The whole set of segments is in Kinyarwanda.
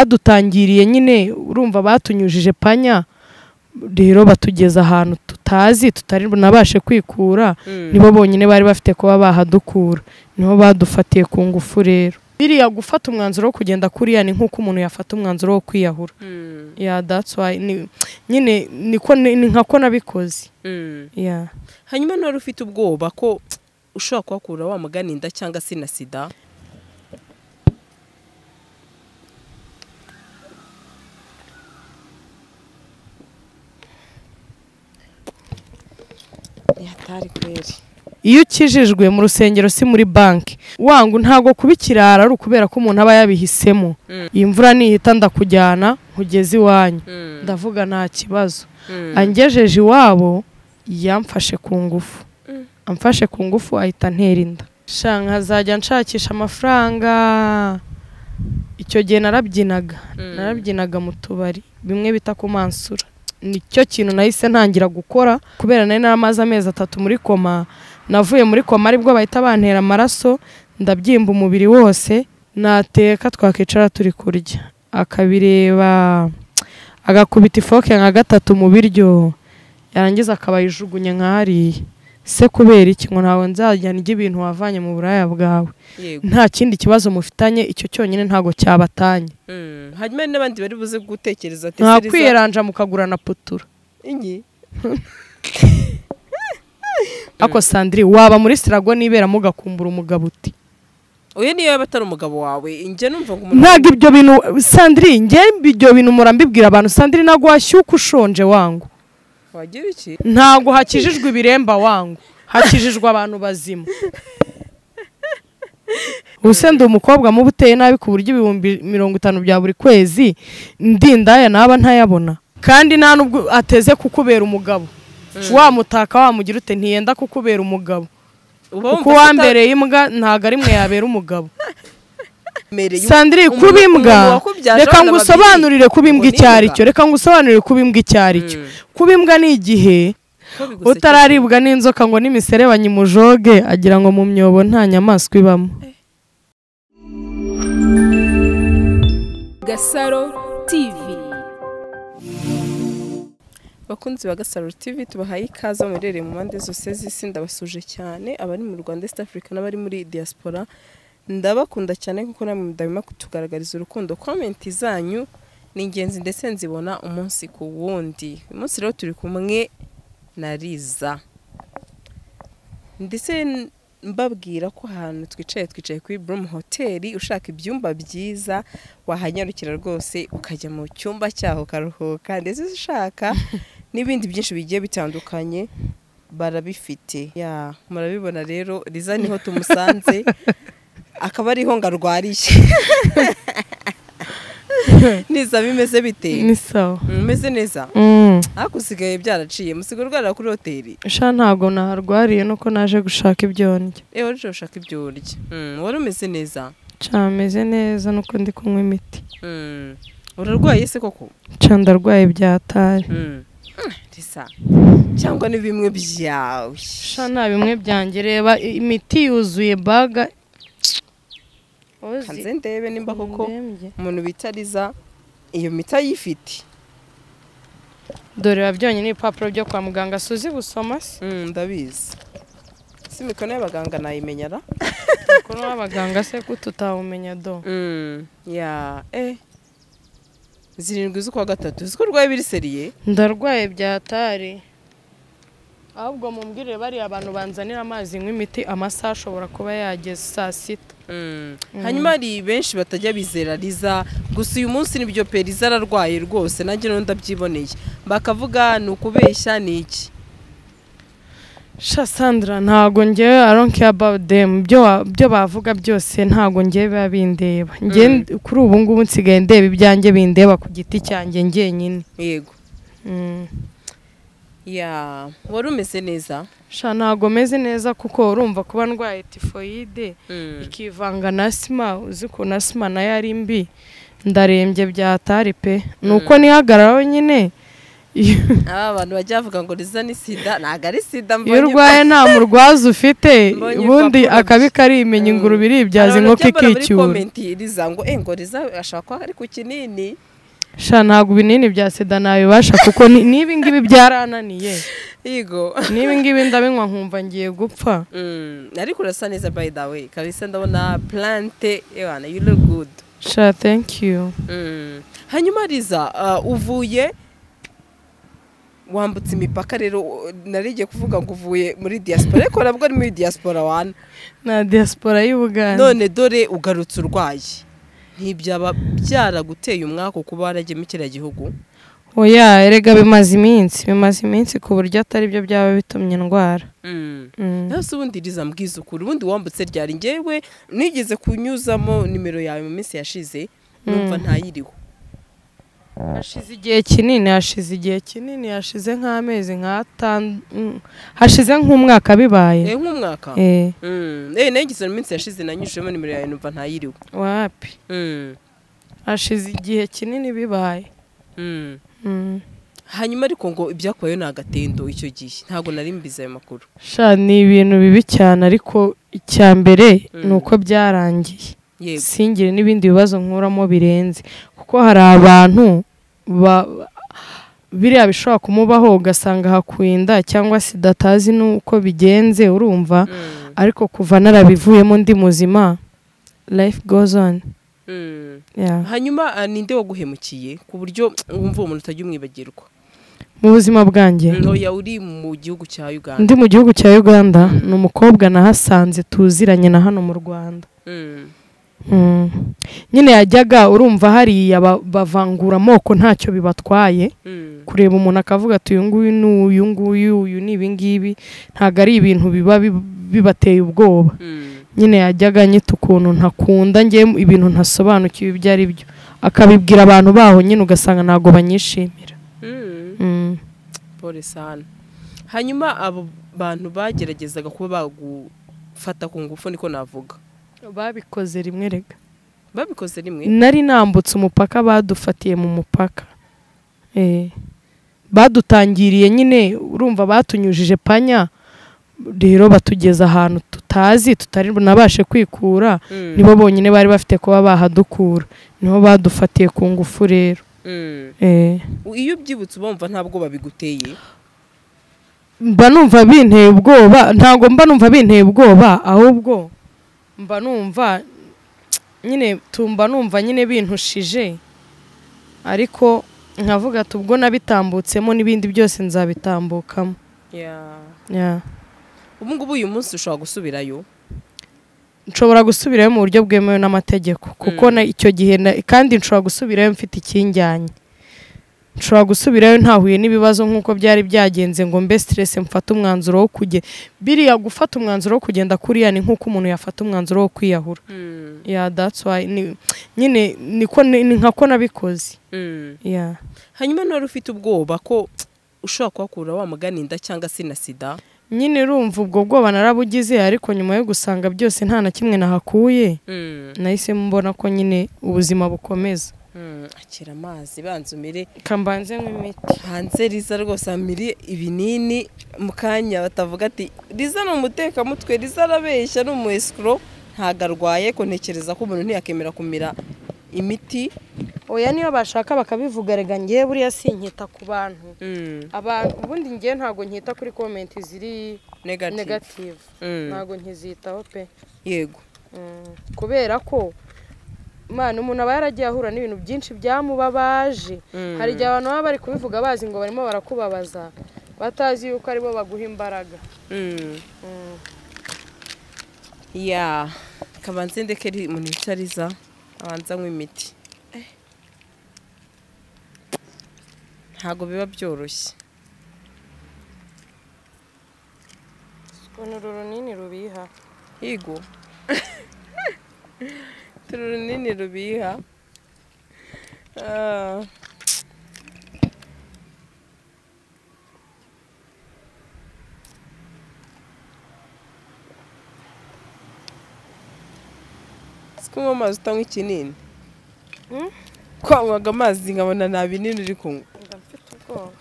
badutangiriye nyine urumva batunyujije panya rero batugeza ahantu tutazi tutari bunabashe kwikura nibo bonyine bari bafite kuba bahadukura nibo badufatiye ku ngufu rero biriya gufata umwanzuro wo kugenda kuriya ni nk'uko umuntu yafata umwanzuro wo kwiyahura ya datsi wayi nyine ni nka nabikoze hanyuma ntiwari ufite ubwoba ko ushobora kuhakura wamugana inda cyangwa se na sida hatari kweri iyo ukijijwe mu rusengero si muri banki wangu ntabwo kuba ikirara ari ukubera ko umuntu aba yabihisemo iyi mvura nihita ndakujyana nkugeze iwanyu ndavuga nta kibazo angejeje iwabo yamfashe ku ngufu amfashe ku ngufu ahita antera inda shanga nkazajya nshakisha amafaranga icyo gihe narabyinaga narabyinaga mu tubari bimwe bita ku mansura nicyo kintu nahise ntangira gukora kubera nari naramaze amezi atatu muri koma navuye muri koma aribwo bahita bantera amaraso ndabyimba umubiri wose nateka twakicara turi kurya akabireba agakubita ifoke nka gatatu mu biryo yarangiza akabayijugunya nka hariya se kubera iki ngo ntawe nzajyana ijya ibintu wavanye mu buraya bwawe yego nta kindi kibazo mufitanye icyo cyonyine ntabwo cyabatanye Mm. hanyuma hari n'abandi bari buze gutekereza ati nta "Seriza, kwiranja mukagura na putura iyi?" ako sandiri waba muri sirago nibera mugakumbura umugabo uti uyu niyo yaba atari umugabo wawe njye numva ngo umuntu ntabwo ibyo bintu sandiri njye ibyo bintu murambibwira abantu sandiri ntabwo washyuka ushonje wangu wagira iki ntabwo hakijijwe ibiremba wangu hakijijwe abantu bazima ubuse ndi umukobwa muba uteye nabi ku buryo ibihumbi mirongo itanu bya buri kwezi ndindaya naba ntayabona kandi nta nubwo ateze kukubera umugabo wamutaka wamugira ute ntiyenda kukubera umugabo uba kuko wumva ko uwambereye imbwa ntabwo ari mwe yabera umugabo utamereye sandiri umuntu- kuba imbwa umuntu wakubyaje reka abana ngo babiri. usobanurire kuba imbwa Ubwo ni icyo ari imbwa. cyo reka ngo usobanurire kuba imbwa icyo ari cyo Mm. kuba imbwa ni igihe Ko bigusekeje. utararibwa n'inzoka ngo n'imiserebanya imujoge agira ngo mu myobo nta nyamaswa ibamo Gasaro TV. bakunzi ba gasaro tv tubahaye ikaze muherereye mu mpande zose z'isi ndabasuje cyane abari mu rwanda east africa n'abari muri diaspora ndabakunda cyane kuko namwe mudahwema kutugaragariza urukundo komenti zanyu ni ingenzi ndetse nzibona umunsi ku wundi uyu munsi rero turi kumwe na riza ndetse n- mbabwira ko ahantu twicaye twicaye kuri Bloom hoteli ushaka ibyumba byiza wahanyarukira rwose ukajya mu cyumba cyaho ukaruhuka ndetse ushaka n'ibindi byinshi bigiye bitandukanye barabifite ya murabibona rero riza niho tumusanze akaba ariho ngarwariye niza bimeze bite ni sawa mumeze neza Mm. hakusigaye byaraciye musiga urwarira kuri hoteli sha ntabwo naharwariye nuko naje gushaka ibyo ndya ewe rero ushaka ibyo urya Mm, wari umeze neza nca meze neza nuko ndi kunywa imiti Mm, urarwaye se koko nca ndarwaye byatari Mm. Ah, risa cyangwa ni bimwe byawe sha nta bimwe byanjye reba i- imiti yuzuye baga Ozi, kanze ndebe nimba koko ndembye. umuntu bitariza iyo mita yifite dore biba byonyine ibipapuro byo kwa muganga suzi gusoma se Mm, ndabizi si imikono y'abaganga nayimenyara kuko w'abaganga se ko tutawumenya do ya eh zirindwi z'ukwa gatatu uzi ko urwaye biri seriye ndarwaye byatari ahubwo mumbwirire bariya abantu banzanira amazi nywa imiti amasaha ashobora kuba yageze saa sita hanyuma hari benshi batajya bizera riza gusa uyu munsi nibyo pe riza ararwaye rwose nanjye rero ndabyiboneye bakavuga ni ukubeshya ni iki sha sandra ntago ngewe i don't care about them ibyo wa- ibyo bavuga byose ntago ngewe biba bindeba Ngewe Mm. ndi- kuri ubu ngubu nsigaye ndeba ibyanjye bindeba ku giti cyanjye ngenyine yego Mm. ya wari umeze neza sha ntago meze neza kuko urumva kuba ndwaye tifoyide ikivanga na sima uzi ko na sima nayo ari mbi ndarembye byatari pe ni uko nihagararaho nyine iyo aba bantu bajya bavuga ngo riza ni sida ntabwo ari sida iyo urwaye nta murwaza ufite Mbonye ubundi urupapuro akabi karimenya Mm. ingurube iribyaza inkoko ikicyura riza ngo eh ngo riza ashobora kuba ari ku kinini sha ntabwo ibinini bya sida nabibasha kuko ni- n'ibi ngibi byarananiye yego n'ibi ngibi ndabinywa nkumva ngiye gupfa Mm, ariko urasa neza by the way kabisa ndabona plante ewana you look good sha thank you Mm. hanyuma riza uh, uvuye wambutse imipaka rero uh, narigiye kuvuga ngo uvuye muri diaspora ariko nabwo ari muri diaspora wana na diaspora y'u Buganda none dore ugarutse urwaye ntibyaba byaraguteye umwaka kuba waragiye mu kiriya gihugu oya erega bimaze iminsi bimaze iminsi ku buryo atari byo byaba bitumye indwara Mm. Mm. Nasi ubundi riza mbwiza ukuri ubundi wambutse ryari ngewe nigeze kunyuzamo nimero yawe mu minsi yashize numva Mm. ntayiriho hashize igihe kinini hashize igihe kinini hashize nk'amezi nk'atanu mm, hashize nk'umwaka bibaye Eh nk'umwaka Eh, Mm. Eh nagize mu minsi yashize nanyujemo nimero yawe numva ntayiriho wapi Mm. hashize igihe kinini bibaye Mm. Mm. hanyuma ariko ngo ibyakubayeho ni agatendo icyo gihe ntabwo nari mbizi ayo makuru sha ni ibintu bibi cyane ariko icya mbere Mm. ni uko byarangiye yego singire n'ibindi bibazo nkuramo birenze kuko hari abantu ba- ba- biriya bishobora kumubaho ugasanga hakuye inda cyangwa sida atazi n'uko bigenze urumva Mm. ariko kuva narabivuyemo ndi muzima life goes on Mm. Yeah. hanyuma ah, ninde waguhemukiye ku buryo wumva uwo muntu utajya umwibagirwa mu buzima bwanjye ntoya uri mu gihugu cya uganda ndi mu gihugu cya uganda Mm. ni umukobwa nahasanze tuziranye na hano mu rwanda Mm. Mm. nyine yajyaga urumva hariya ba- bavangura amoko ntacyo bibatwaye Mm. kureba umuntu akavuga ati uyu nguyu ni uyu nguyu uyu ni ibingibi ntabwo ari ibintu biba bib- bibateye ubwoba Mm. nyine yajyaga anyita ukuntu ntakunda nge ibintu ntasobanukiwe ibyo ari byo akabibwira abantu baho nyine ugasanga ntabwo banyishimira Mm. Mm. pole sana hanyuma abo bantu bageragezaga kuba bagufata ku ngufu niko navuga babikoze rimwe rega babikoze rimwe nari nambutse umupaka badufatiye mu mupaka Eh. badutangiriye nyine urumva batunyujije panya rero batugeza ahantu tutazi tutari bunabashe kwikura Mm. nibo bonyine bari bafite kuba bahadukura niho badufatiye ku ngufu rero Mm. Eh, iyo ubyibutse ubumva ntabwo babiguteye mba numva binteye ubwoba ntabwo mba numva binteye ubwoba ahubwo mba numva nyine tumba numva nyine bintushije ariko nkavuga ati ubwo nabitambutsemo n'ibindi byose nzabitambukamo Yeah. ubu ngubu uyu munsi ushobora gusubirayo nshobora gusubirayo mu buryo bwemewe n'amategeko kuko Mm. na icyo gihe na- kandi nshobora gusubirayo mfite ikinjyanye nshobora gusubirayo ntahuye n'ibibazo nk'uko byari byagenze ngo mbe siteresi mfate umwanzuro wo kujya biriya gufata umwanzuro wo kugenda kuriya ni nk'uko umuntu yafata umwanzuro wo kwiyahura ya that's why ni- nyine niko ni ni nka ko nabikoze ya hanyuma ntiwari ufite ubwoba ko ushobora kuhakura wa mugana inda cyangwa se na sida nyine urumva ubwo bwoba narabugize ariko nyuma yo gusanga byose nta na kimwe nahakuye nahise mbona ko nyine ubuzima bukomeza akira amazi banza umire kambanze nk'imiti hanze riza rwose amiri ibinini mu kanya batavuga ati riza ni umutekamutwe riza arabeshya ni umu esikoro ntabwo arwaye ko ntekereza ko umuntu ntiyakemera kumira imiti oya niyo bashaka bakabivuga rega ngewe buriya sinkita ku bantu abantu ubundi ngewe ntabwo nkita kuri komenti ziri negativu negative Mm. ntabwo nkizitaho pe yego Mm. kubera ko mwana umuntu aba yaragiye ahura n'ibintu byinshi byamubabaje Mm. hari igihe abantu baba bari kubivuga bazi ngo barimo barakubabaza batazi yuko aribo baguha imbaraga Mm. ya kabanze ndeke ri- umuntu yicariza abanza anywe imiti ntabwo biba byoroshye uru runini rubiha higo turi runini rubiha Ah. si kunywa amazi utanywa ikinini Hmm? kwanywaga amazi nkabona nta binini uri kunywa mba mfite ubwoba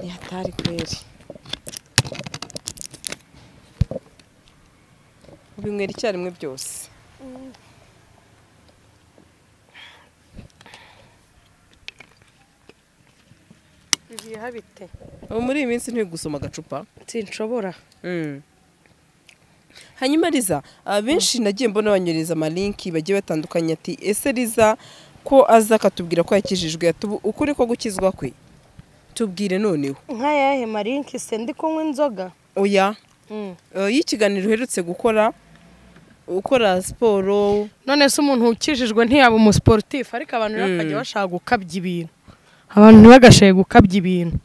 yatari kweri ubinywera icyarimwe byose bibiha bite ubu muri iyi minsi nturi gusoma agacupa sinshobora hanyuma riza abenshi nagiye mbona banyohereza amalinki bagiye batandukanye ati ese riza ko aza akatubwira ko yakijijwe atubu- ukuri ko gukizwa kwe tubwire noneho nk'ayahe marinki se ndi kunywa inzoga oya Eh, iyo ikiganiro uherutse gukora ukora siporo none se umuntu ukijijwe ntiyaba umusiporutifu ariko abantu rero bakajya bashaka gukabya ibintu abantu ntibagashaye gukabya ibintu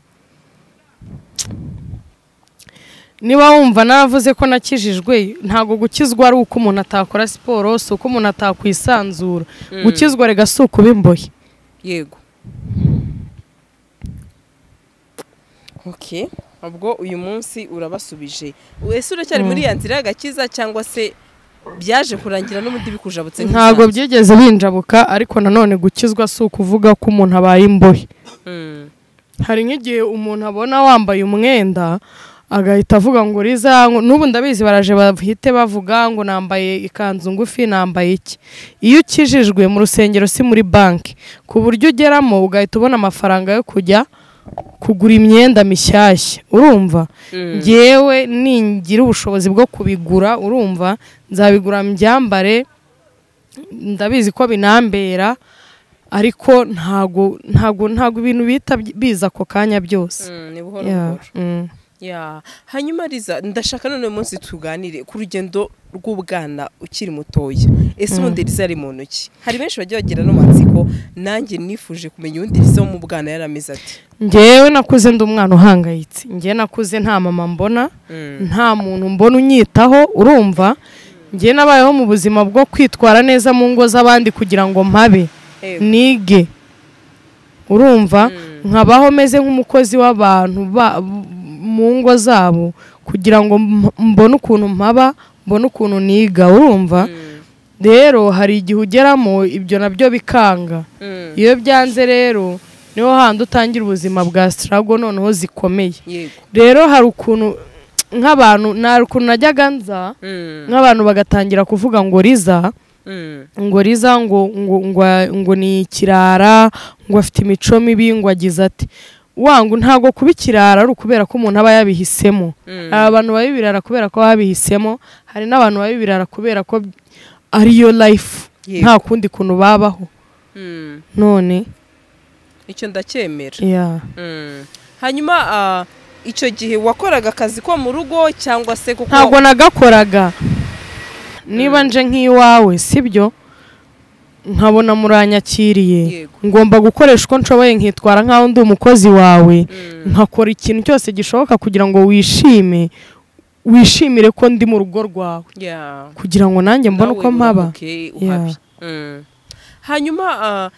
niba wumva naravuze ko nakijijwe ntabwo gukizwa ari uko umuntu atakora siporo si uko umuntu atakwisanzura gukizwa rega si ukuba imbohe yego ok ubwo uyu munsi urabasubije ese uracyari muri ya nzira y'agakiza cyangwa se byaje kurangira n'ubundi bikujabutse ntabwo nk'isanzwe? byigeze binjabuka ariko nanone gukizwa si ukuvuga ko umuntu abaye imbohe Mm. hari nk'igihe umuntu abona wambaye umwenda agahita avuga ngo riza n'ubu ndabizi baraje bahite bavuga ngo nambaye ikanzu ngufi nambaye iki iyo ukijijwe mu rusengero si muri banki ku buryo ugeramo ugahita ubona amafaranga yo kujya kugura imyenda mishyashya urumva Mm. ngewe ningira ubushobozi bwo kubigura urumva nzabigura mbyambare ndabizi ko binambera ariko ntago ntago ntago ibintu bihita biza ako kanya byose Mm, ni buhoro Yeah, buhoro mm. Ya, hanyuma riza ndashaka none uyu munsi tuganire ku rugendo rw'ubwana ukiri mutoya ese ubundi riza ari mu ntoki hari benshi bagiye bagira no matsiko nanjye nifuje kumenya ubundi riza wo mu bwana yarameze ati ngewe nakuze ndi umwana uhangayitse ngewe nakuze nta mama mbona nta muntu mbona unyitaho urumva ngewe nabayeho mu buzima bwo kwitwara neza mu ngo z'abandi kugira ngo mpabe Ego. nige urumva nkabaho meze nk'umukozi w'abantu ba- mu ngo zabo kugira ngo mb- mbone ukuntu mpaba mbone ukuntu niga urumva rero hari igihe ugeramo ibyo nabyo bikanga Mm. iyo byanze rero niho handi utangira ubuzima bwa sitarago noneho zikomeye yego rero hari ukuntu nk'abantu nta ukuntu najyaga nza nk'abantu bagatangira kuvuga ngo riza ngo riza ngo ngo ngo ngo ni ikirara ngo afite imico mibi ngo agize ati wangu ntago kuba ikirara ari ukubera ko umuntu aba yabihisemo hari abantu baba ibirara kubera ko baba babihisemo hari n'abantu baba ibirara kubera ko ariyo life Yego. nta kundi kuntu babaho none icyo ndacyemera yeah. hanyuma ah, icyo gihe wakoraga akazi ko mu rugo cyangwa se kuko ntabwo nagakoraga niba nje nk'iwawe sibyo nkabona muranyakiriye Yego. ngomba gukoresha uko nshoboye nkitwara nk'aho ndi umukozi wawe nkakora ikintu cyose gishoboka kugira ngo wishime wishimire ko ndi mu rugo rwawe Ya. kugira ngo nanjye mbone nawe uko mpaba wunguke Yeah. uhabi. Mm. hanyuma ah,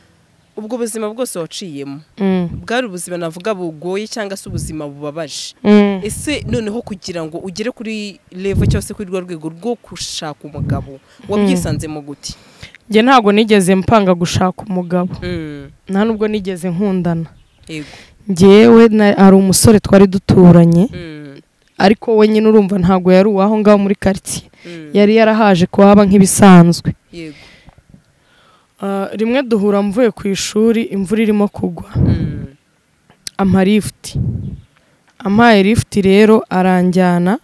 ubwo buzima bwose waciyemo Mm, bwari ubuzima navuga bugoye cyangwa se ubuzima bubabaje mm. ese noneho kugira ngo ugere kuri levo cyangwa se kuri rwa rwego rwo gushaka umugabo wabyisanzemo gute njye ntabwo nigeze mpanga gushaka umugabo nta nubwo nigeze nkundana yego njyewe na- hari umusore twari duturanye ariko we nyine urumva ntabwo yari uwaho ngaho muri karitsiye yari yarahaje kuhaba nk'ibisanzwe yego Ah, rimwe duhura mvuye ku ishuri imvura irimo kugwa Mm. ampa lifuti ampaye lifuti rero aranjyana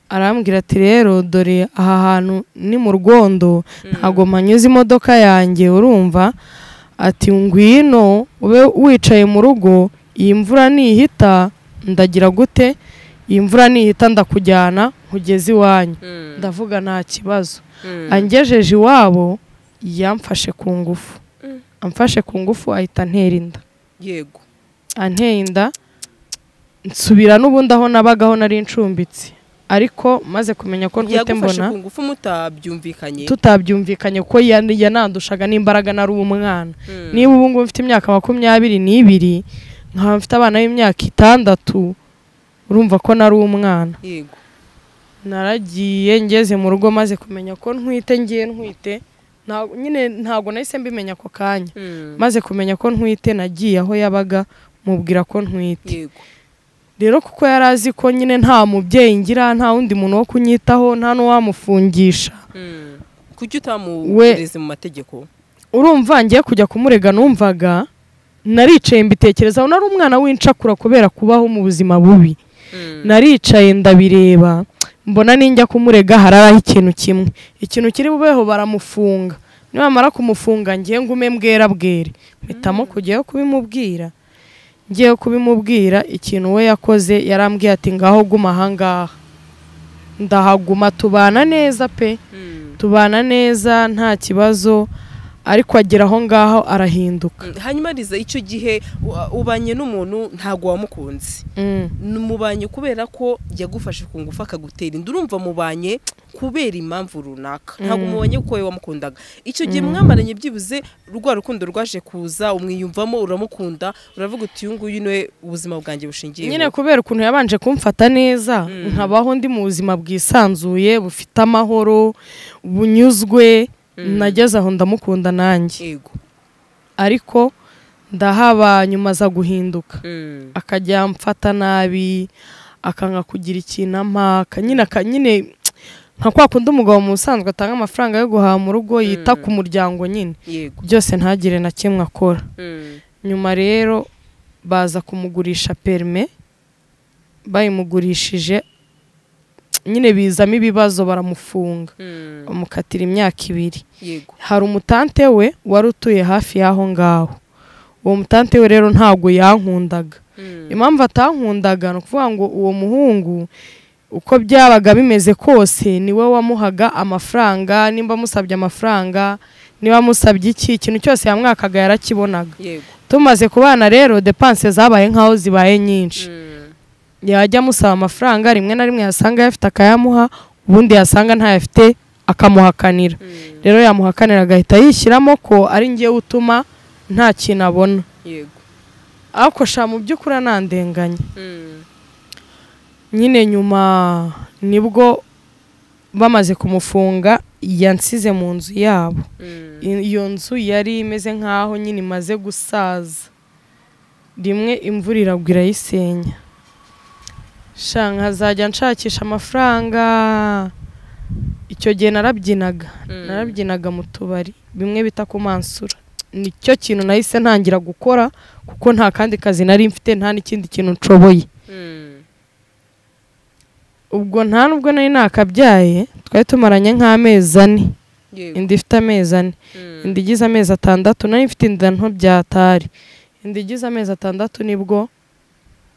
arambwira ati rero dore aha hantu ni mu rwondo ntabwo mpanyuze imodoka yanjye urumva ati ngwino ube wicaye mu rugo iyi mvura nihita ndagira gute iyi mvura nihita ndakujyana nkugeze iwanyu ndavuga nta kibazo angejeje iwabo yamfashe ku ngufu amfashe ku ngufu ahita antera inda yego anteye inda nsubira n'ubundi aho nabagaho nari ncumbitse ariko maze kumenya ko ntwite yagufashe mbona ku ngufu mutabyumvikanye tutabyumvikanye kuko yan- yanandushaga n'imbaraga nari umwana Mm. niba ubu ngubu mfite imyaka makumyabiri n'ibiri nkaba mfite abana b'imyaka itandatu urumva ko nari umwana yego naragiye ngeze mu rugo maze kumenya ko ntwite ngiye ntwite nta- nyine ntabwo nahise mbimenya ako kanya maze kumenya ko ntwite nagiye aho yabaga mubwira ko ntwite yego rero kuko yari azi ko nyine nta mubyeyi ngira nta wundi muntu wo kunyitaho nta n'uwamufungisha Mm. kuki utamubwiriza mu mategeko urumva ngiye kujya kumurega numvaga naricaye mbitekerezaho nari umwana w'incakura kubera kubaho mu buzima bubi Mm. naricaye ndabireba mbona ninjya kumurega hararaho ikintu kimwe ikintu kiri bubeho baramufunga nibamara kumufunga ngiye ngume mbwera bwere mpitamo kujyayo kubimubwira ngiye kubimubwira ikintu we yakoze yarambwiye ati ngaho guma ahangaha ndahaguma tubana neza pe Mm. tubana neza nta kibazo ariko agera aho ngaho arahinduka Mm. hanyuma riza icyo gihe wa- ubanye n'umuntu ntabwo wamukunze Mm. mubanye kubera ko yagufashe ku ngufu akagutera inda urumva mubanye kubera impamvu runaka ntabwo mubanye kuko wowe wamukundaga icyo gihe mwamaranye byibuze rwa rukundo rwaje kuza umwiyumvamo uramukunda uravuga uti uyu nguyu niwe ubuzima bwanjye bushingiye nyine kubera ukuntu yabanje kumfata neza Mm. nkabaho ndi mu buzima bwisanzuye bufite amahoro bunyuzwe nageze aho ndamukunda nanjye yego ariko ndahaba nyuma aza guhinduka Mm. akajya amfata nabi akanga kugira ikintu ampa aka- nyine aka- nyine nka kwa kundi umugabo mu busanzwe atanga amafaranga yo guhaha mu rugo yita ku muryango nyine yego byose ntagire na kimwe akora Mm. nyuma rero baza kumugurisha perime bayimugurishije nyine bizamo ibibazo baramufunga Mm. bamukatira imyaka ibiri yego hari umutante we wari utuye hafi y'aho ngaho uwo mutante we rero ntabwo yankundaga Mm. impamvu atankundaga ni ukuvuga ngo uwo muhungu uko byabaga bimeze kose niwe wamuhaga amafaranga nimba amusabye amafaranga niba amusabye iki ikintu cyose yamwakaga yarakibonaga yego tumaze kubana rero depanse zabaye nk'aho zibaye nyinshi Mm. yajya amusaba amafaranga rimwe na rimwe yasanga ayafite akayamuha ubundi yasanga ntayafite akamuhakanira Mm. rero yamuhakanira agahita yishyiramo ko ari ngewe utuma nta kintu abona yego ariko sha mu by'ukuri anandenganya Mm. nyine nyuma nibwo bamaze kumufunga yansize mu nzu yabo Mm. I- iyo nzu yari imeze nk'aho nyine imaze gusaza rimwe imvura iragwa irayisenya sha nkazajya nshakisha amafaranga icyo gihe narabyinaga Mm. narabyinaga mu tubari bimwe bita ku mansura nicyo kintu nahise ntangira gukora kuko nta kandi kazi nari mfite nta n'ikindi kintu nshoboye Mm. ubwo nta nubwo nari nakabyaye twari tumaranye nk'amezi ane yego inda ifite amezi ane Mm. inda igize amezi atandatu nari mfite inda nto byatari inda igize amezi atandatu nibwo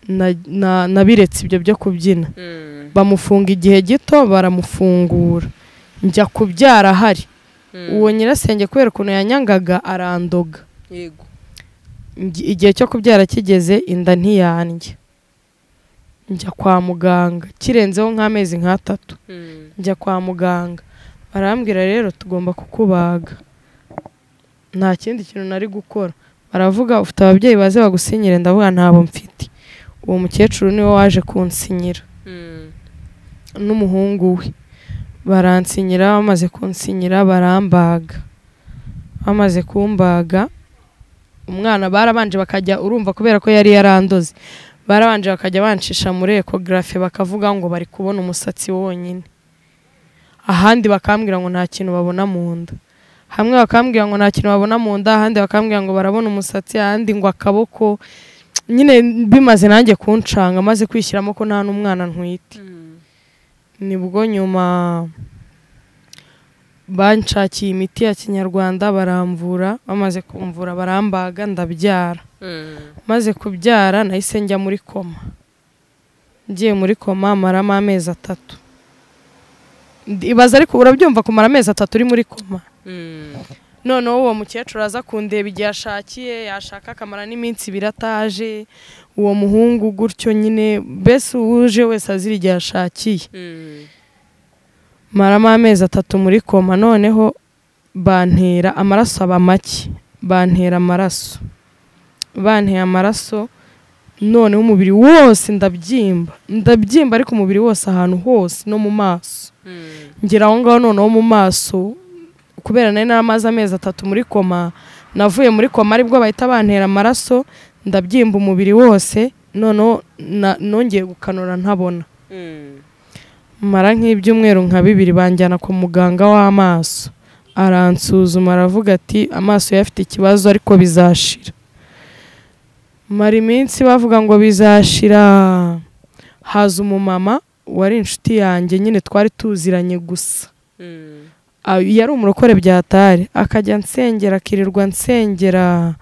na- na- nabiretse ibyo byo kubyina Mm. bamufunga igihe gito baramufungura njya kubyara ahari Mm. uwo nyirasenge kubera ukuntu yanyangaga arandoga yego Ngi- igihe cyo kubyara kigeze inda ntiyanjye njya kwa muganga kirenzeho nk'amezi nk'atatu Mm. njya kwa muganga barambwira rero tugomba kukubaga nta kindi kintu nari gukora baravuga ufite ababyeyi baze bagusinyire ndavuga ntabo mfite uwo mukecuru niwe waje kunsinyira Mm. n'umuhungu we baransinyira bamaze kunsinyira barambaga bamaze kumbaga umwana barabanje bakajya urumva kubera ko yari yarandoze barabanje bakajya bancisha muri ekogarafe bakavuga ngo bari kubona umusatsi wonyine ahandi bakambwira ngo nta kintu babona mu nda hamwe bakambwira ngo nta kintu babona mu nda ahandi bakambwira ngo barabona umusatsi ahandi ngo akaboko nyine bimaze nanjye kuncanga maze kwishyiramo ko nta n'umwana ntwite Mm. nibwo nyuma banshakiye imiti ya kinyarwanda baramvura bamaze kumvura barambaga ndabyara Mm. maze kubyara nahise njya muri koma ngiye muri koma maramo amezi atatu Ndi- ibaza ariko urabyumva kumara amezi atatu uri muri koma Mm. noneho uwo mukecuru aza kundeba igihe ashakiye yashaka akamara n'iminsi ibiri ataje uwo muhungu gutyo nyine mbese uwuje wese azira igihe ashakiye Mm. maramo amezi atatu muri koma noneho bantera amaraso aba make bantera amaraso banteye amaraso noneho umubiri wose ndabyimba ndabyimba ariko umubiri wose ahantu hose no mu maso Mm. ngera aho ngaho noneho mu maso kubera nari naramaze amezi atatu muri koma navuye muri koma aribwo bahita bantera amaraso ndabyimba umubiri wose noneho na- nongeye gukanura ntabona Mm. mara nk'ibyumweru nka bibiri banjyana ku muganga w'amaso aransuzuma aravuga ati amaso ye afite ikibazo ariko bizashira mara iminsi bavuga ngo bizashira haza umumama wari inshuti yanjye nyine twari tuziranye gusa Mm. Ah, yari umurokore byatari akajya nsengera akirirwa nsengera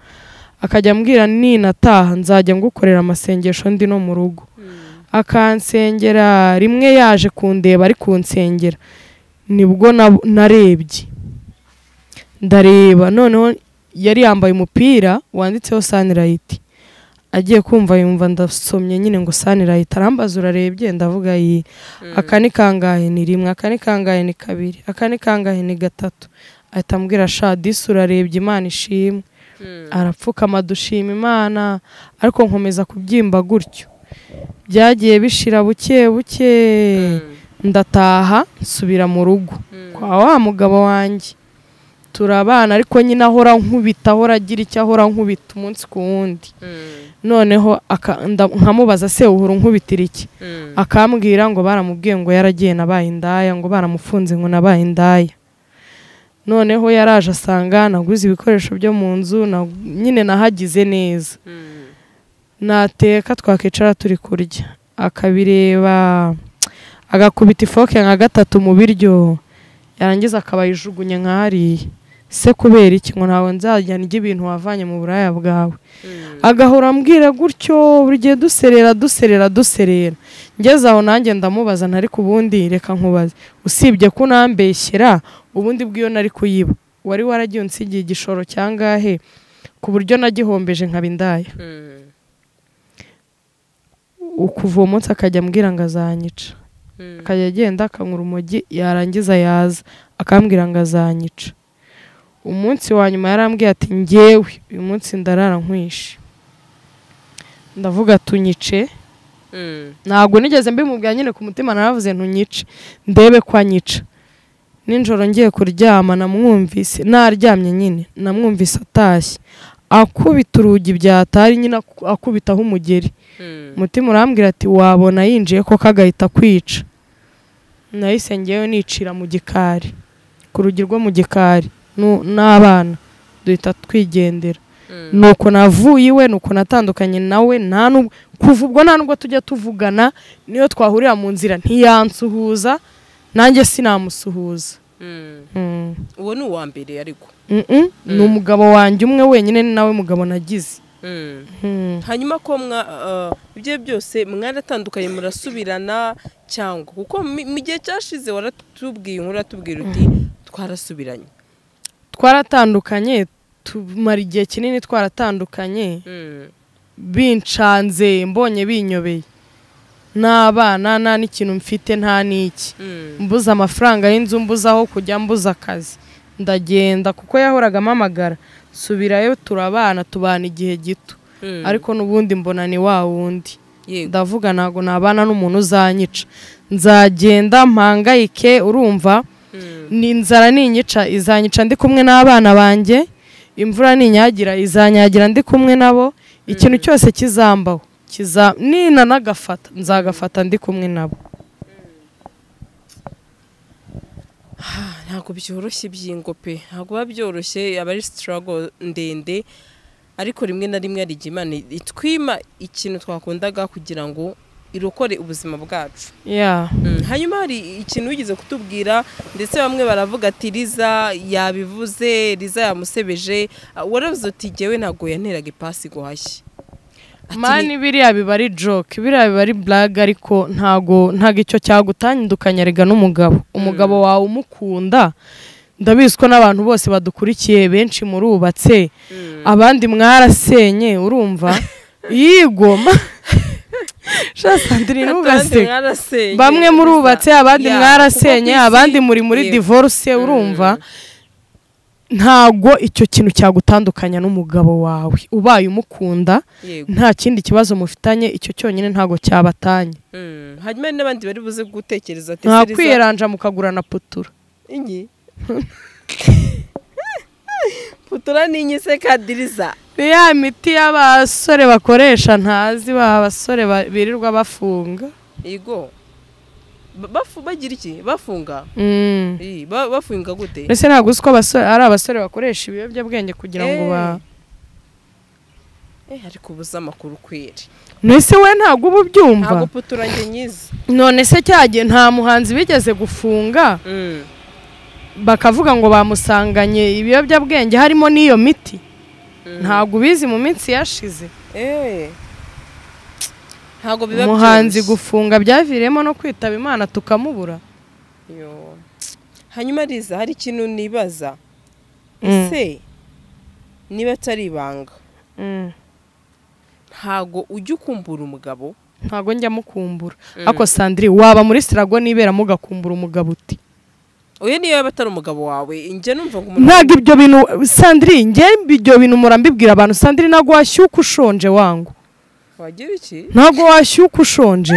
akajya ambwira ninataha nzajya ngukorera amasengesho ndi no mu rugo Mm. akansengera rimwe yaje kundeba ari kunsengera nibwo na- narebye ndareba noneho yari yambaye umupira wanditseho sanirayiti agiye kumva yumva ndasomye nyine ngo sanirayiti arambaza urarebye ndavuga yi aka ni kangahe ni rimwe aka ni kangahe ni kabiri aka ni kangahe ni gatatu ahita ambwira sha disi urarebye imana ishimwe Mm. arapfukama dushima imana ariko nkomeza kubyimba gutyo byagiye bishira buke buke Mm. ndataha nsubira mu rugo Mm. kwa wa mugabo wanjye turabana ariko nyine ahora nkubita ahora agira icyo ahora nkubita umunsi ku wundi Mm. noneho aka- nda- nkamubaza se uhora unkubitira iki Mm. akambwira ngo baramubwiye ngo yaragiye nabaye indaya ngo baramufunze ngo nabaye indaya noneho yaraje asanga naguze ibikoresho byo mu nzu na- nyine nahagize neza Mm. nateka twakicara turi kurya akabireba agakubita ifoke nka gatatu mu biryo yarangiza akabayijugunya nka hariya se kubera iki ngo ntawe nzajya ndya ibintu wavanye mu buraya bwawe Mm. agahora ambwira gutyo buri gihe duserera duserera duserera ngeze aho nanjye ndamubaza ntari ku bundi reka nkubaze usibye ko unambeshyera ubundi bw'iyo nari kuyiba wari waragiye unsigiye igishoro cyangahe ku buryo nagihombeje nkaba indaya Mm. kuva uwo munsi akajya ambwira ngo azanyica Mm. akajya agenda akanywa urumogi yarangiza yaza akambwira ngo azanyica umunsi wa nyuma yarambwiye ati ngewe uyu munsi ndarara nkwishe ndavuga tunyice Mm. ntabwo nigeze mbimubwira nyine ku mutima naravuze ntunyice ndebe ko anyica nijoro ngiye kuryama namwumvise naryamye nyine namwumvise atashye akubita urugi byatari nyine aku- akubitaho umugeri Mm. umutima urambwira ati wabona yinjiye koko agahita kwica nahise ngewe nicira mu gikari ku rugi rwo mu gikari nu- n'abana duhita twigendera Mm. nuko navuye iwe nuko natandukanye nawe nta nubwo kuva ubwo nta nubwo tujya tuvugana niyo twahurira mu nzira ntiyansuhuza nanjye sinamusuhuza Mm. Mm. uwo ni uwa mbere ariko Mm-mm. ni umugabo wanjye umwe wenyine ni nawe mugabo nagize Mm. Mm. hanyuma ko mwa uh, ibyo byose mwaratandukanye murasubirana cyangwa kuko mi- mu gihe cyashize waratubwiye inkuru uratubwira uti twarasubiranye twaratandukanye tumara igihe kinini twaratandukanye Mm, bincanze mbonye binyobeye n'abana nta n'ikintu mfite nta n'iki mm, mbuze amafaranga y'inzu mbuze aho kujya mbuze akazi ndagenda kuko yahoraga amamagara subirayo turabana tubana igihe gito mm. ariko n'ubundi mbona ni wa wundi yego ndavuga ntabwo nabana n'umuntu uzanyica nzagenda mpangayike urumva Mm, ni inzara ninyica izanyica ndi kumwe n'abana banjye imvura ninyagira izanyagira ndi kumwe nabo ikintu cyose kizambaho kiza ninanagafata nzagafata ndi kumwe nabo ah, ntabwo byoroshye ibyingo pe ntabwo biba byoroshye aba ari struggle ndende ariko rimwe na rimwe hari igihe imana itwima ikintu twakundaga kugira ngo irokore ubuzima bwacu ya Mm, hanyuma hari ikintu wigeze kutubwira ndetse bamwe baravuga ati riza yabivuze riza yamusebeje Ah, waravuze uti jyewe ntabwo yanteraga ipasi guhashye Ati, mani biriya biba ari joke biriya biba ari blague ariko ntago ntago icyo cyagutandukanya rega n'umugabo umugabo wawe umukunda ndabizi ko n'abantu bose badukurikiye benshi murubatse mm, abandi mwarasenye urumva yigoma sandrine abandi ntugaseke mwarasenye, bamwe murubatse gusa- abandi Ya, mwarasenye kuko ku isi- abandi muri muri Yego. divorce urumva ntago icyo kintu cyagutandukanya n'umugabo wawe ubaye umukunda yego nta kindi kibazo mufitanye icyo cyonyine ntago cyabatanye Mm, hanyuma hari n'abandi bari buze gutekereza ati nta "Se Riza- kwiyeranja mukagurana putura inyi putura ni inyi se kadiriza ni ya miti y'abasore bakoresha ntazi ba basore ba- birirwa bafunga yego Ba- bafu- bagira iki bafunga Mm. Ii, ba- bafunga gute mbese ntabwo uzi ko abasore ari abasore bakoresha ibiyobyabwenge kugira ngo ba Eh, ariko ubuze amakuru kweri mbese we ntabwo uba ubyumva ntabwo putura njye nyizi none se cyagiye nta muhanzi bigeze gufunga Mm. bakavuga ngo bamusanganye ibiyobyabwenge harimo n'iyo miti Mm. ntabwo ubizi mu minsi yashize Eh. ntabwo biba umuhanzi byoroshye. gufunga byaviriyemo no kwitaba imana tukamubura Yo. hanyuma riza hari ikintu nibaza Mm. ese niba atari ibanga ntabwo ujya ukumbura umugabo ntabwo njya mukumbura Mm. ako sandiri waba muri sirago niberamo ugakumbura umugabo uti uyu niyo yaba atari umugabo wawe njye numva ngo umuntu ntabwo ibyo bintu sandiri njye ibyo bintu murambibwira abantu sandiri ntabwo washyuka ushonje wangu wagira iki ntabwo washyuka ushonje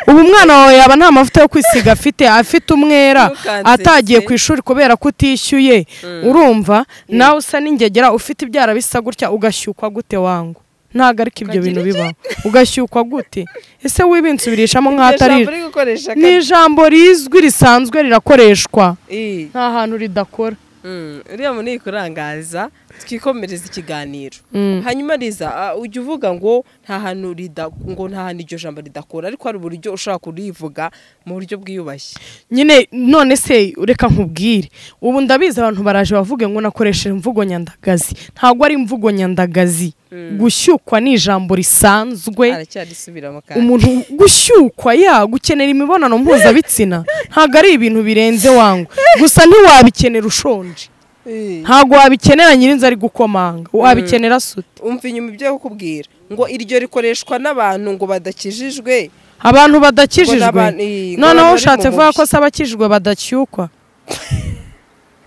ubu umwana wawe yaba nta mavuta yo kwisiga afite afite umwera Ntukanseke. atagiye ku ishuri kubera ko utishyuye urumva nawe usa n'ingegera ufite ibyara bisa gutya ugashyukwa gute wangu ntabwo ariko ibyo bintu bibaho ugashyukwa gute ese wibinsubirishamo nk'aho Iryo atari jambo uri gukoresha ni kandi- ijambo rizwi risanzwe rirakoreshwa Ii. nta hantu ridakora Mm, uriya mu kurangaza twikomereza ikiganiro Mm. hanyuma riza ah, ujya uvuga ngo nta hantu rida ngo nta hantu iryo jambo ridakora ariko hari uburyo ushobora kurivuga mu buryo bwiyubashye nyine none se reka nkubwire ubu ndabizi abantu baraje bavuge ngo nakoresheje imvugo nyandagazi ntabwo ari imvugo nyandagazi gushyukwa ni ijambo risanzwe aracyarisubiramo kandi umuntu gushyukwa ya gukenera imibonano mpuzabitsina ntabwo ari ibintu birenze wangu gusa ntiwabikenera ushonje Ii. ntabwo wabikenera nyirinzu ari gukomanga wabikenera asuti umva inyuma ibyo kukubwira ngo iryo rikoreshwa n'abantu ngo badakijijwe abantu Ngo badakijijwe n'abantu- ii, ngo noneho abantu bari ushatse mu kuvuga bubi. ko se abakijijwe badashyukwa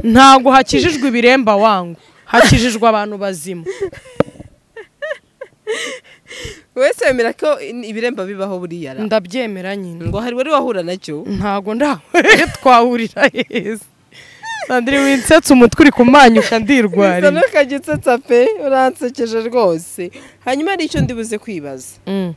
ntabwo hakijijwe ibiremba wangu hakijijwe abantu bazima wese wemera ko in- ibiremba bibaho buriya ra. ndabyemera nyine ngo hari wari wahura nacyo ntabwo ndawe twahurira heza sandire winsetse umutwe uri kumanyuka bisa ndirwariye n'ukagitsetsa pe uransekeje rwose hanyuma hari icyo ndibuze kwibaza Mm.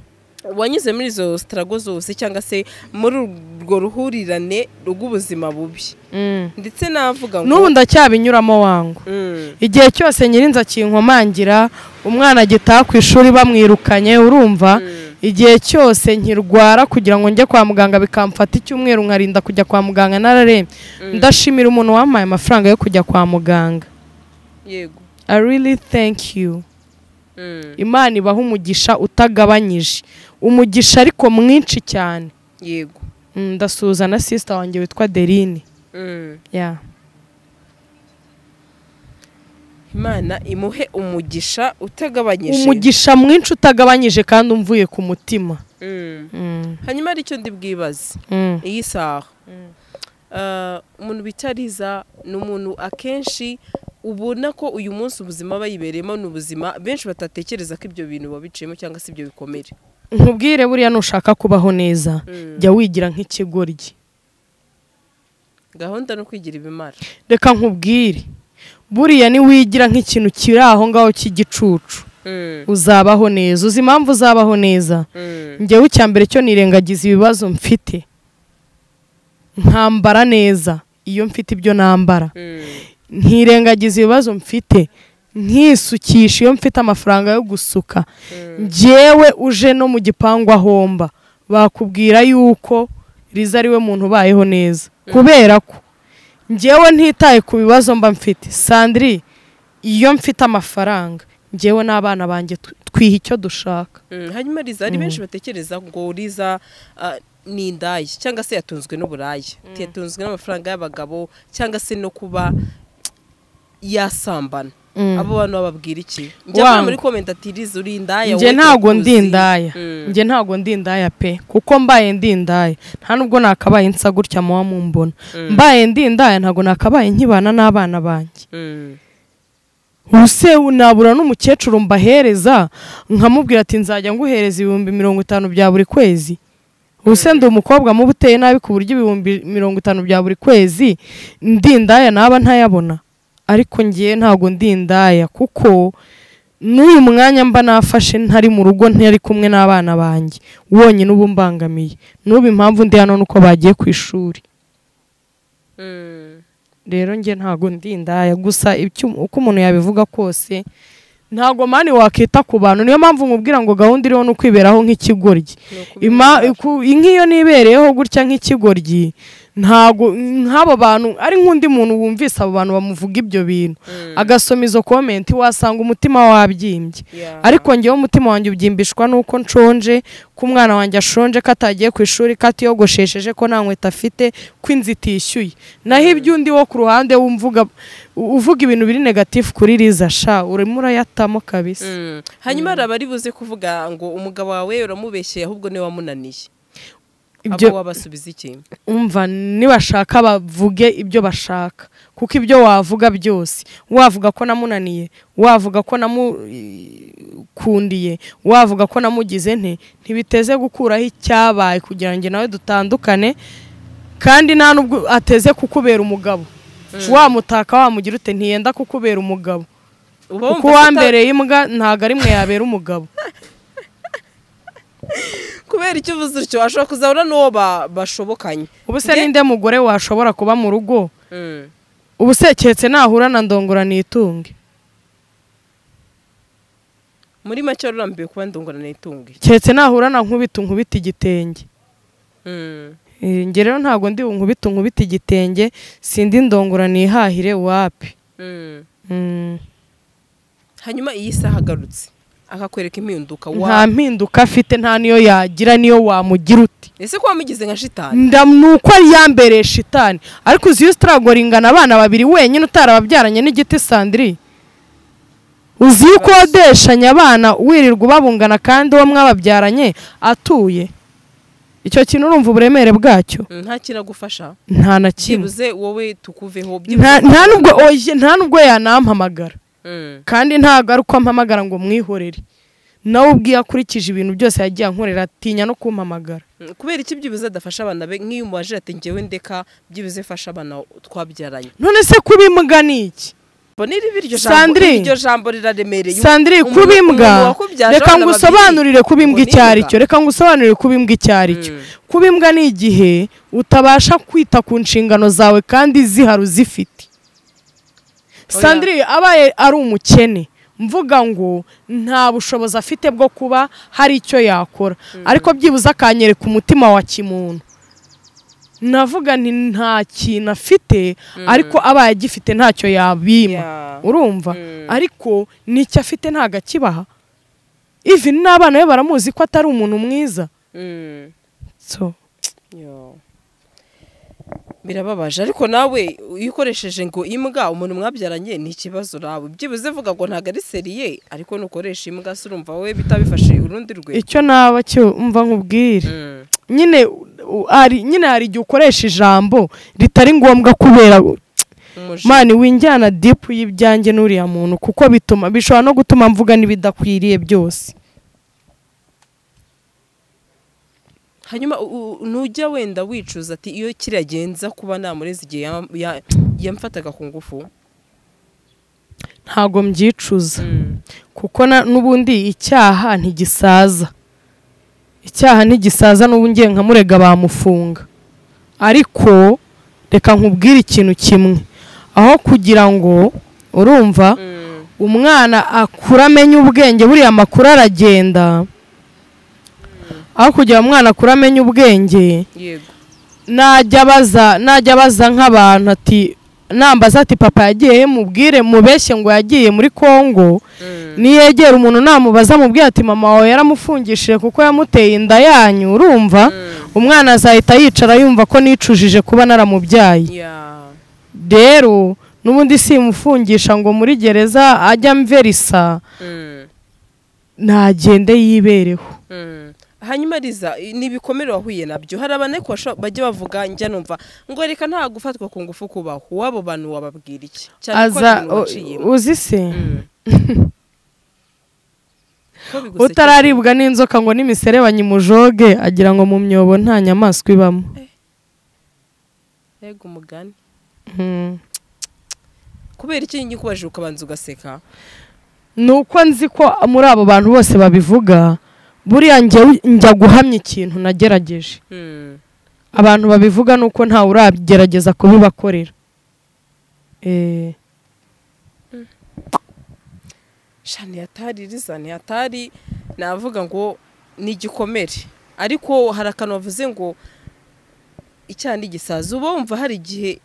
wanyuze muri izo sitarago zose cyangwa se muri urwo ruhurirane rw'ubuzima bubi Mm. ndetse navuga ngo n'ubu ndacyabinyuramo wangu Mm, igihe cyose nyirinzi akinkomangira umwana agitaha ku ishuri bamwirukanye urumva igihe cyose nkirwara kugira ngo njye kwa muganga bikamfata icyumweru nkarinda kujya kwa muganga nararembye ndashimira umuntu wampaye amafaranga yo kujya kwa muganga yego I really thank you Mm, imana ibaha umugisha utagabanyije umugisha ariko mwinshi cyane yego Mm, ndasuhuza na sisita wanjye witwa derine Mm. Yeah. imana imuhe umugisha utagabanyije umugisha mwinshi utagabanyije kandi umvuye ku mutima Mm. Mm, hanyuma hari icyo ndi bwibaze mm, iyi saha Ah, umuntu bita riza ni umuntu akenshi ubona ko uyu munsi ubuzima bayibereyemo ni ubuzima benshi batatekereza ko ibyo bintu babiciyemo cyangwa se ibyo bikomere nkubwire buriya nushaka kubaho neza Mm. jya wigira nk'ikigoryi gahunda no kwigira ibimara reka nkubwire buriya niwigira nk'ikintu kiri aho ngaho cy'igicucu uzabaho neza uzi impamvu uzabaho neza njyewe icya mbere cyo nirengagiza ibibazo mfite nkambara neza iyo mfite ibyo nambara nkirengagiza ibibazo mfite nkisukisha iyo mfite amafaranga yo gusuka njyewe uje no mu gipangu ahomba bakubwira yuko riza ari we muntu ubayeho neza kubera ko njyewe ntitaye ku bibazo mba mfite sandiri iyo mfite amafaranga njyewe n'abana banjye tu- twiha icyo dushaka Mm, hanyuma riza hari benshi batekereza ngo riza ah, ni indaya cyangwa se yatunzwe n'uburayi yatunzwe n'amafaranga y'abagabo cyangwa se no kuba yasambana Mm. abo bantu bababwira iki njya Wangu. muri komenti ati riza uri indaya njye wowe ntago tukuzi." ndi indaya Mm. njye ntago ndi indaya pe kuko mbaye ndi indaya nta nubwo nakabaye nsa gutya muba mumbona mbaye ndi indaya ntago nakabaye nkibana n'abana banjye Mm. ubuse nabura n'umukecuru mbahereza nkamubwira ati nzajya nguhereza ibihumbi mirongo itanu bya buri kwezi ubuse ndi umukobwa muba uteye nabi ku buryo ibihumbi mirongo itanu bya buri kwezi ndi indaya naba ntayabona ariko ngiye ntago ndi indaya kuko n'uyu mwanya mba nafashe ntari mu rugo ntari kumwe n'abana banjye wonyine uba umbangamiye n'ubu impamvu ndi hano ni uko bagiye ku ishuri rero njye ntago ndi indaya gusa icyum- uko umuntu yabivuga kose ntago mani wakita ku bantu niyo mpamvu nkubwira ngo gahunda iriho ni ukwiberaho nk'ikigoryi Ima- ku- nk'iyo nibereyeho gutya nk'ikigoryi ntago nk'abo bantu ari nk'undi muntu wumvise abo bantu bamuvuga ibyo bintu agasoma izo komenti wasanga umutima wabyimbye ariko ngewe umutima wanjye ubyimbishwa nuko nshonje ko umwana wanjye ashonje ko atagiye ku ishuri ko atiyogoshesheje ko nta nkweto afite ko inzu itishyuye naho iby'undi wo ku ruhande wumvuga uvuga ibintu biri negatifu kuri riza sha urimo urayatamo kabisa hanyuma hari abari buze kuvuga ngo umugabo wawe uramubeshyeye ahubwo niwe wamunaniye Ibyo- abo wabasubiza iki umva nibashaka bavuge ibyo bashaka kuko ibyo wavuga byose wavuga ko namunaniye wavuga ko namukundiye wavuga ko namugize nte ntibiteze gukuraho icyabaye kugira ngo nawe dutandukane kandi nta nubwo ateze kukubera umugabo wamutaka wamugira ute ntiyenda kukubera umugabo uba kuko wumva ko ata- uwambereye imbwa ntabwo ari mwe yabera umugabo kubera icyo uvuze utyo ashobora kuzahura n'uwo ba- bashobokanye ubu se ninde mugore washobora kuba mu rugo Mm. ubu se keretse nahura na ndongora nitunge muri make urambiwe kuba ndungurana itunge keretse nahura na nkubita nkubita igitenge Eh, njye rero ntabwo ndi nkubita nkubita igitenge sindi ndongora nihahire wapi Mm, hanyuma iyi saha agarutse akakwereka impinduka nta wa mpinduka afite nta niyo yagira niyo wamugira uti ese ko wamugize nka shitani nda ni uko yambereye shitani ariko uzi iyo usitaragoringana abana babiri wenyine utarababyaranye n'igiti sandiri uzi yuko wadeshanya abana wirirwa ubabungana kandi uwo mwababyaranye atuye icyo kintu urumva uburemere bwacyo Mm, nta kinagufasha nta na kimwe byibuze wowe tukuveho nta nta nubwo oye nta nubwo yanampamagara Mm. kandi ntabwo ari uko ampamagara ngo mwihorere nawe ubwiye akurikije ibintu byose yagiye ankorera atinya no kumpamagara Mm, kubera iki byibuze adafasha abana be nk'iyo umubajije ati ngewe ndeka byibuze fasha abana twabyaranye none se kuba imbwa ni iki bonera ibiryo Sandrine. iryo jambo riraremereye sandiri Umuntu- kuba imbwa umuntu wakubyaje reka abana ngo babiri, usobanurire kuba ngo imbwa ni icyo ari imbwa. cyo reka ngo usobanurire kuba imbwa icyo ari cyo Mm. kuba imbwa ni igihe utabasha kwita ku nshingano zawe kandi zihari uzifite Oya. sandiri abaye ari umukene mvuga ngo nta bushobozi afite bwo kuba hari icyo yakora ariko byibuze akanyereka umutima wa kimuntu navuga nti nta kintu afite ariko abaye agifite ntacyo yabima Yeah. urumva Mm. ariko n'icyo afite ntabwo akibaha ivi n'abana be baramuzi ko atari umuntu mwiza Mm. so Yo. birababaje ariko nawe iyo ukoresheje ngo imbwa umuntu mwabyaranye ni ikibazo nawe byibuze vuga ngo ntabwo ari seriye ariko nukoresha imbwa se urumva wowe bitabifashe urundi rwe icyo naba cyo mva nkubwire Mm. nyine u- hari nyine hari igihe ukoresha ijambo ritari ngombwa kubera Umujinya. mani winjyana dipu y'ibyanjye n'uriya muntu kuko bituma bishobora no gutuma mvuga n'ibidakwiriye byose hanyuma u- u- nujya wenda wicuza ati iyo kiragenza kuba namureze igihe yam- ya- yamfataga ku ngufu ntago mbyicuza kuko na- n'ubundi icyaha ntigisaza icyaha ntigisaza n'ubu ngiye nkamurega bamufunga ariko reka nkubwire ikintu kimwe aho kugira ngo urumva Mm. umwana akura amenya ubwenge buriya amakuru aragenda aho kugira ngo umwana akure amenya ubwenge yego najya abaza najya abaza nk'abantu ati nambaza ati papa yagiye he? mubwire mubeshye ngo yagiye muri kongo Mm. niyegera umuntu namubaza mubwira ati mama wawe yaramufungishije kuko yamuteye inda yanyu urumva umwana azahita yicara yumva ko nicujije kuba naramubyaye Yeah. rero n'ubundi simufungisha ngo muri gereza ajya amverisa Mm. ntagende yibereho Mm. hanyuma riza i- ni ibikomere wahuye nabyo hari abantu ariko basho- bajya bavuga njya numva ngo reka nta gufatwa ku ngufu kubaho wabo bantu wababwira iki cyane ko aza ari ibintu o- waciyemo. uzi se Mm. Ko bigusekeje. utararibwa n'inzoka ngo n'imiserebanya imujoge agira ngo mu myobo nta nyamaswa ibamo Mbega umugani Mm. kubera iki nyikubajije ukabanza ugaseka ni uko nzi ko muri abo bantu bose babivuga buriya njyewe- njya guhamya ikintu nagerageje Mm. abantu babivuga ni uko ntawe uragerageza kubibakorera Eh, sha ntiyatari riza ntiyatari navuga ngo ni igikomere ariko hari akantu bavuze ngo icyaha ni igisazi uba wumva hari igihe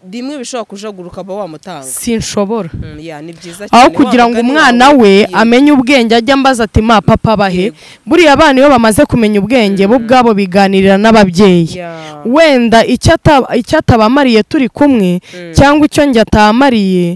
rimwe bishobora kujaguruka uba wamutanga sinshobora Mm, ya, ni aho byiza cyane. Wa kugira ngo mugani umwana wawe we ugiye- amenye ubwenge ajya ambaza ati ma papa bahe Yego. buriya abana iyo bamaze kumenya ubwenge bo ubwabo biganirira n'ababyeyi Ya. wenda icyo ata- icyo atabamariye turi kumwe Mm. cyangwa icyo njye atamariye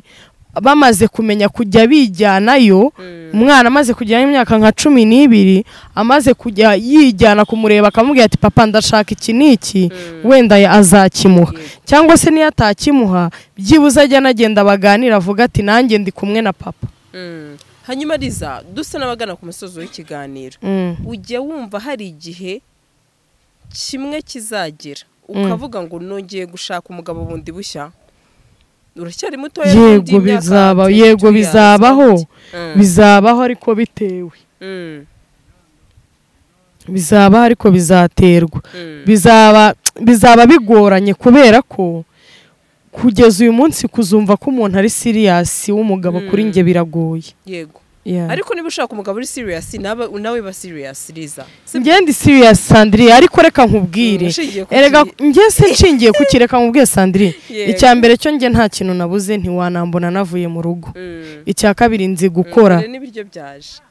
bamaze kumenya kujya bijyanayo Mm. umwana amaze kujyana imyaka nka cumi n'ibiri amaze kujya yijyana kumureba akamubwira ati papa ndashaka iki n'iki wenda ya- azakimuha cyangwa se niyo atakimuha byibuze ajya anagenda baganira avuga ati nanjye ndi kumwe na papa Mm. hanyuma riza dusa n'abagana ku musozi w'ikiganiro Mm. ujya wumva hari igihe kimwe kizagera ukavuga ngo nongeye gushaka umugabo bundi bushya uracyari mutoya n'indi yego myaka bizaba turi- yego turi bizabaho hanze. Mm, bizabaho ariko bitewe mm, bizabaho ariko bizaterwa mm. bizaba bizaba bigoranye kubera ko kugeza uyu munsi kuzumva ko umuntu ari siriyasi w'umugabo kuri njye biragoye yego Yeah. ariko niba ushaka umugabo uri serious nawe nawe ba serious riza Si- njye ndi siriyasi sandiriya ariko reka Mm, nkubwire ushingiye ku erega gihe- njye se nshingiye ku ki, reka nkubwire sandiriya Yego. icya mbere cyo njye nta kintu nabuze ntiwanambona navuye mu rugo Mm, icya kabiri nzi mm, gukora dore n'ibiryo byaje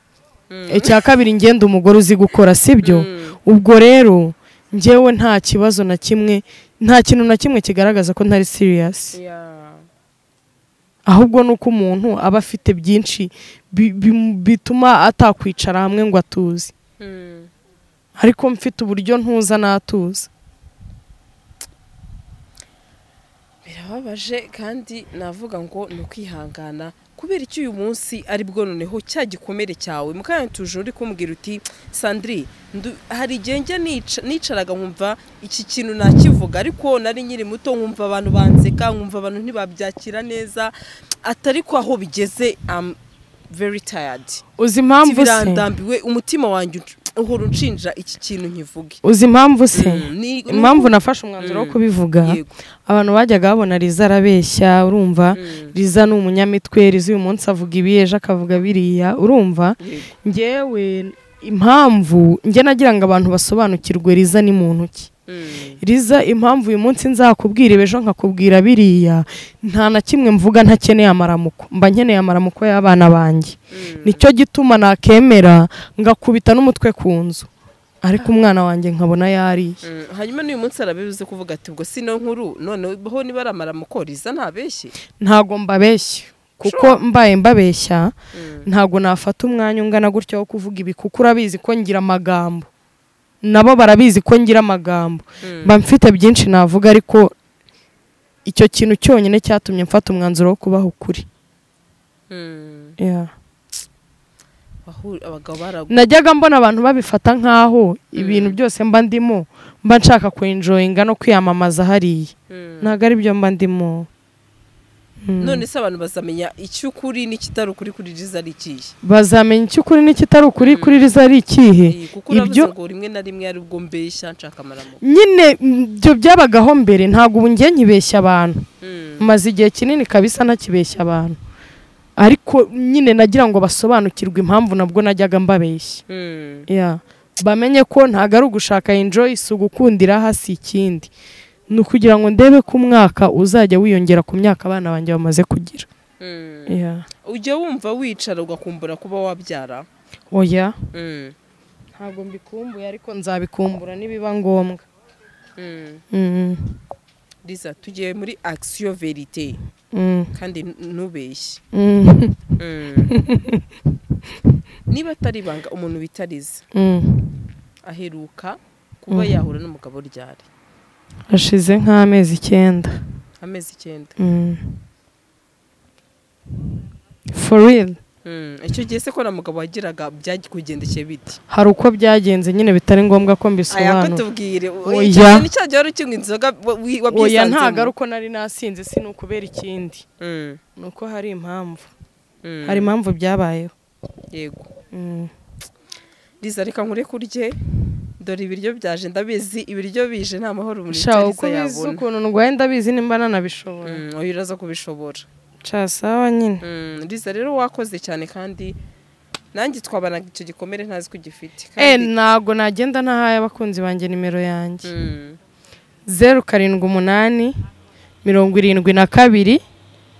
Mm, icya kabiri ngenda umugore uzi gukora sibyo mm, ubwo rero njyewe nta kibazo na kimwe nta kintu na kimwe kigaragaza ko ntari siriyasi yeah. ahubwo ni uko umuntu aba afite byinshi bi- bi- bituma atakwicara hamwe ngo atuze Mm. ariko mfite uburyo ntuza n'atuza birababaje kandi navuga ngo ni ukwihangana kubera icyo uyu munsi ari bwo noneho cya gikomere cyawe mukanya tuje uri kumbwira uti sandri ndu- hari igihe njya nica- nicaraga nkumva iki kintu nakivuga ariko nari nkiri muto nkumva abantu banseka nkumva abantu ntibabyakira neza atari ko aho bigeze am very tired uzi impamvu se birandambiwe umutima wanjye unc- uhora unshinja iki kintu nkivuge uzi impamvu se Mm, ni- ni- impamvu nafashe umwanzuro wo Mm. kubivuga Yego. abantu bajyaga babona riza arabeshya urumva Mm. riza ni umunyamitwe riza uyu munsi avuga ibi ejo akavuga biriya urumva Yego. ngewe impamvu njye nagira ngo abantu basobanukirwe riza ni muntu ki Mm. riza impamvu uyu munsi nzakubwira ibi, ejo nkakubwira biriya nta na kimwe mvuga ntakeneye amaramuko mba nkeneye amaramuko y'abana banjye Mm. nicyo gituma nakemera ngakubita n'umutwe ku nzu ariko umwana wanjye nkabona yariye Mm, hanyuma n'uyu munsi arabibuze kuvuga ati ubwo si no nkuru noneho niba aramara mukoriza ntabeshye ntago mbabeshya kuko mbaye mbabeshya ntago nafata umwanya ungana gutya wo kuvuga ibi kuko urabizi ko ngira amagambo nabo barabizi ko ngira amagambo mba mfite byinshi navuga ariko icyo kintu cyonyine cyatumye mfata umwanzuro wo kubaha ukuri Mm. Yeah. Abahu- abagabo baragu najyaga mbona abantu babifata nk'aho ibintu byose mba ndimo mba nshaka kwenjoyinga no kwiyamamaza hariya Mm. ntabwo ari byo mba ndimo Mm. none se abantu bazamenya icy'ukuri n'ikitari ukuri kuri riza ari ikihe bazamenya icy'ukuri n'ikitari ukuri kuri riza ari ikihe Eh, kuko uravuze ibyo- ngo rimwe na rimwe ari ubwo mbeshya nshaka amaramuko nyine ibyo byabagaho mbere ntabwo ubu njye nkibeshya abantu Mm. maze igihe kinini kabisa ntakibeshya abantu ariko nyine nagira ngo basobanukirwe impamvu nabwo najyaga mbabeshya Mm. Yeah. bamenye ko ntabwo ari ugushaka enjoy si ugukundira hasi ikindi ni ukugira ngo ndebe ko umwaka uzajya wiyongera ku myaka abana banjye bamaze kugira Mm. Yeah. ujya wumva wicara ugakumbura kuba wabyara oya Mm. ntabwo mbikumbuye ariko nzabikumbura nibiba ngombwa Mm. Mm, riza tugiye muri action verite mm, kandi n- ntubeshye mm, Mm. niba atari ibanga umuntu bitarize mm. aheruka kuba Mm. yahura n'umugabo ryari hashize nk'amezi icyenda amezi icyenda Mm. for real icyo gihe se ko na mugabo wagiraga byagikugendekeye biti hari uko byagenze nyine bitari ngombwa ko aya mbisobanura kutubwire u- Oya. icyo gihe ni cya gihe wari ukinywa inzoga wa- wi- oya ntabwo ari wabyisanzemo uko nari nasinze si ni ukubera ikindi Mm, ni uko hari impamvu hari impamvu byabayeho yego Mm. riza reka nkure kurye dore ibiryo byaje ndabizi ibiryo bije nta mahoro umuntu sha yica uko Liza bizi yabona ukuntu ndwaye ndabizi nimba nanabishobora Mm, oya uraza kubishobora casawa nyine Mm, riza rero wakoze cyane kandi nanjye twabanaga icyo gikomere ntazi ko ugifite eh kandi- ntabwo nagenda ntahaye abakunzi banjye nimero yanjye Mm, zeru karindwi umunani mirongo irindwi na kabiri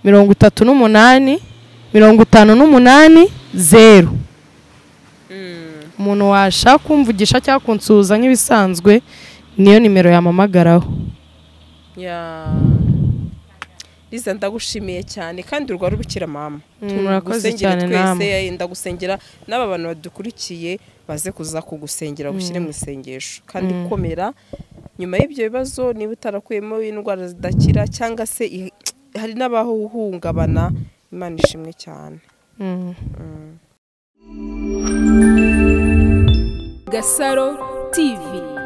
mirongo itatu n'umunani mirongo itanu n'umunani zeru mm. umuntu washaka kumvugisha cyangwa kunsuhuza nk'ibisanzwe niyo nimero yamamagaraho Ya. Liza ndagushimiye cyane kandi urwara ubukira mama. Mm, murakoze cyane twese namwe. eh, ndagusengera n'aba bantu badukurikiye baze kuza kugusengera gushyire mu isengesho kandi komera nyuma y'ibyo bibazo niba utarakuyemo indwara zidakira cyangwa se i- hari n'abahungabana Imana ishimwe cyane. Mm. Gasaro TV